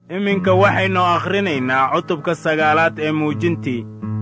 iminka waxaynu akhrinaynaa cutubka sagaalaad ee muujintii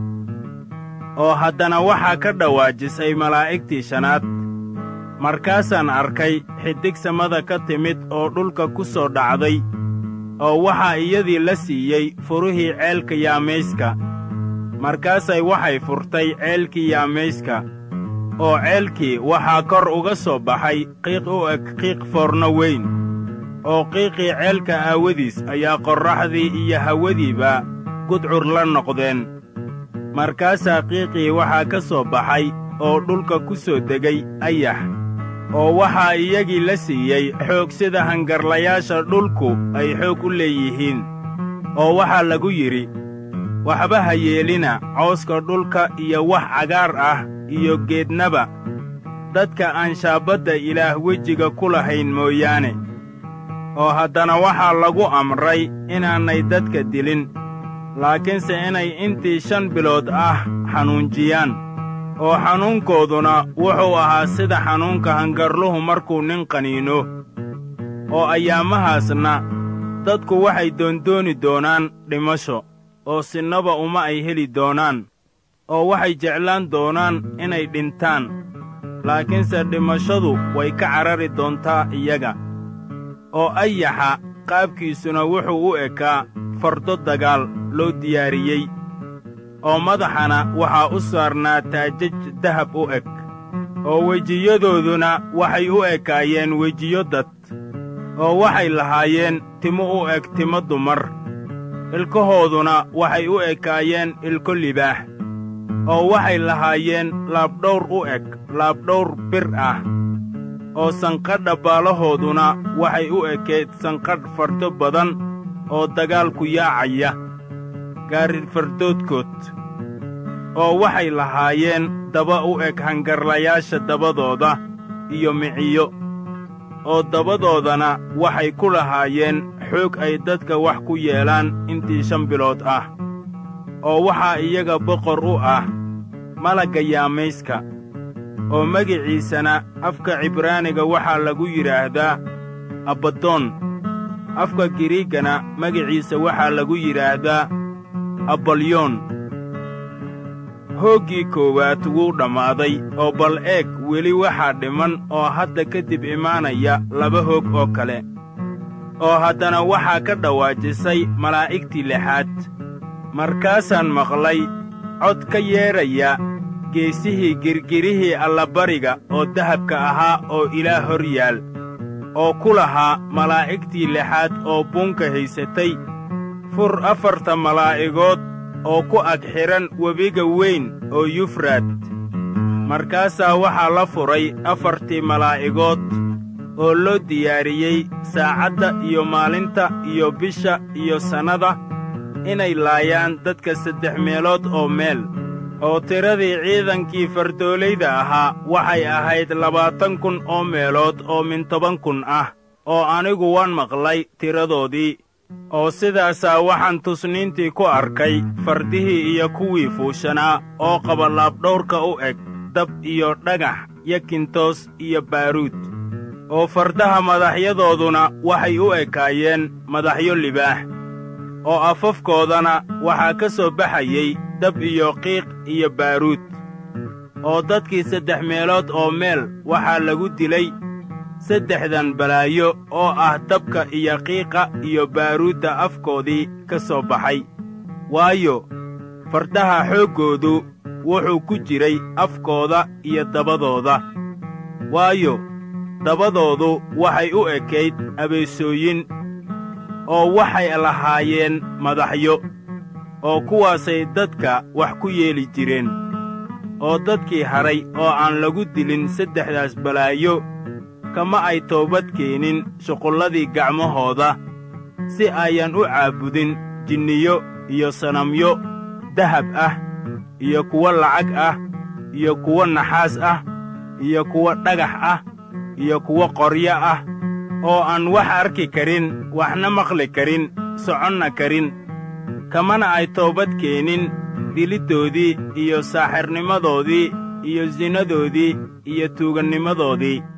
oo haddana waxaa ka dhawaajisay malaa'igtii shanaad markaasaan arkay xiddig samada ka timid oo dhulka ku soo dhacday oo waxaa iyadii la siiyey furihii ceelka yaamayska markaasay waxay furtay ceelkii yaamayska oo ceelkii waxaa kor uga soo baxay qiiq u eg qiiq foorno weyn oo qiiqii ceelka aawadiis ayaa qorraxdii iyo hawadiiba gudcur la noqdeen markaasaa qiiqii waxaa ka soo baxay oo dhulka ku soo degay ayax oo waxaa iyagii la siiyey xoog sida hangarlayaasha dhulku ay xoog u leeyihiin oo waxaa lagu yidhi waxba ha yeelina cawska dhulka iyo wax cagaar ah iyo geednaba dadka aan shaabbadda ilaah wejiga ku lahayn mooyaane oo haddana waxaa lagu amray inaanay dadka dilin laakiinse inay intii shan bilood ah xanuunjiyaan oo xanuunkooduna wuxuu ahaa sida xanuunka hangarluhu markuu nin qaniino oo ayaamahaasna dadku waxay doondooni doonaan dhimasho oo sinnaba uma ay heli doonaan oo waxay jeclaan doonaan inay dhintaan laakiinse dhimashadu way ka carari doontaa iyaga oo ayaxa qaabkiisuna wuxuu u ekaa fardo dagaal loo diyaariyey oo madaxana waxaa u saarnaa taajaj dahab u eg oo wejiyadooduna waxay u ekaayeen wejiyo dad oo waxay lahaayeen timo u eg timo dumar ilkahooduna waxay u ekaayeen ilko libaax oo waxay lahaayeen laabdhawr u eg laabdhawr bir ah oo sanqadha baalahooduna waxay u ekayd sanqadh fardo badan oo dagaalku yaacaya gaaridfardoodkood oo waxay lahaayeen daba u eg hangarlayaasha dabadooda iyo miciyo oo dabadoodana waxay ku lahaayeen xoog ay dadka wax ku yeelaan intii shan bilood ah oo waxaa iyaga boqor u ah malagga yaamayska oo magiciisana afka cibraaniga waxaa lagu yidhaahdaa abbadoon afka giriiggana magiciisa waxaa lagu yidhaahdaa abalyoon hooggii koowaad wuu dhammaaday oo bal eeg weli waxaa dhiman oo hadda kadib imaanaya laba hoog oo kale oo haddana waxaa ka dhawaajisay malaa'igtii lixaad markaasaan maqlay cod ka yeedhaya geesihii girgirihii allabariga oo dahabka ahaa oo ilaah hor yaal oo ku lahaa malaa'igtii lixaad oo buunka haysatay fur afarta malaa'igood oo ku ag xidhan webiga weyn oo yufraad markaasaa waxaa la furay afartii malaa'igood oo loo diyaariyey saacadda iyo maalinta iyo bisha iyo sannada inay laayaan dadka saddex meelood oo meel oo tiradii ciidankii fardoolayda ahaa waxay ahayd labaatan kun oo meelood oo min toban kun ah oo anigu waan maqlay tiradoodii oo sidaasaa waxaan tusniintii ku arkay fardihii iyo kuwii fuushanaa oo qaba laabdhawrka u eg dab iyo dhagax yakintoos iyo baaruud oo fardaha madaxyadooduna waxay u ekaayeen madaxyo libaax oo afafkoodana waxaa ka soo baxayey dab iyo qiiq iyo baaruud oo dadkii saddex meelood oo meel waxaa lagu dilay saddexdan balaayo oo ah dabka iyo qiiqa iyo baaruudda afkoodii ka soo baxay waayo fardaha xooggoodu wuxuu ku jiray afkooda iyo dabadooda waayo dabadoodu waxay u ekayd abeesooyin oo waxay lahaayeen madaxyo oo kuwaasay dadka wax ku yeeli jireen oo dadkii hadhay oo aan lagu dilin saddexdaas balaayo kama ay toobad keenin shuqulladii gacmahooda si ayan u caabudin jinniyo iyo sanamyo dahab ah iyo kuwo lacag ah iyo kuwo naxaas ah iyo kuwo dhagax ah iyo kuwo qoryo ah oo aan wax arki karin waxna maqli karin soconna karin kamana ay toobad keenin diliddoodii iyo saaxirnimadoodii iyo sinnadoodii iyo tuugannimadoodii